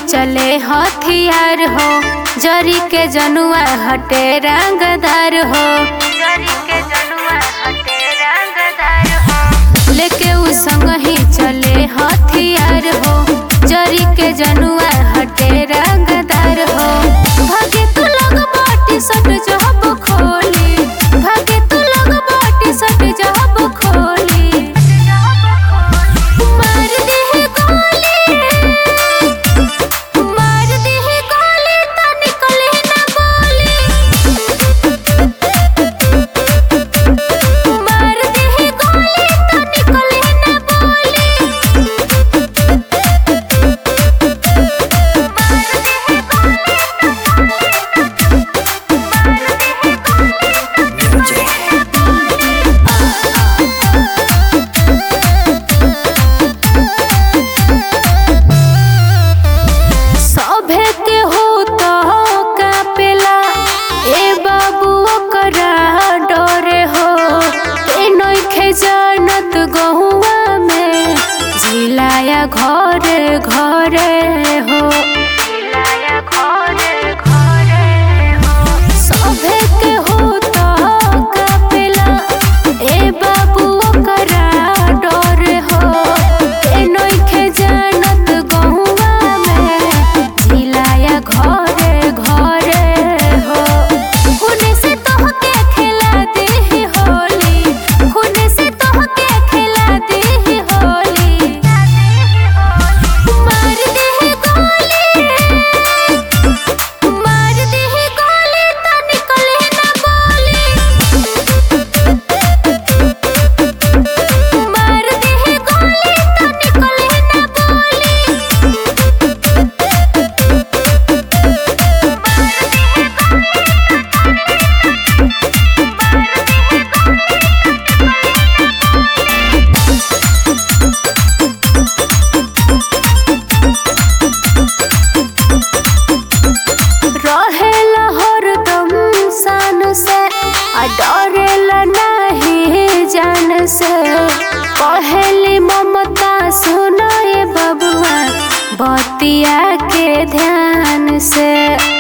चले हथियार हो जरी के जनुआ हटे रंगदार हो जरी के जनुआ हटे रंगदार हो लेके उ संग ही चले हथियार हो जरी के जनुआ हटे रंगदार हो भागे तू लग बाटी सट जब खोली भागे तू लग बाटी सट जब खोली मार दे गोली मार दे गोली त निकले ना बोली मार दे गोली त निकले ना बोली सभे के हो तो कापेला ए बाबू ओकरा डरे हो ए नइखे जानत गहुआ में झिलाया घरे घरे हो झिलाया घरे घरे हो सभे के हो तो कापेला ए बाबू ओकरा डरे हो ए नइखे जानत गहुआ में झिलाया घरे घरे हो खूने से तोहके खिला दे होली खूने से तोहके खिला दे होली मार दे गोली मार दे गोली त निकले ना बोली मार दे गोली त निकले ना बोली रहेला हरदम सान से आ डरेला नहीं जान से कहेली ममता सुनाए बबुआ बतिया के ध्यान से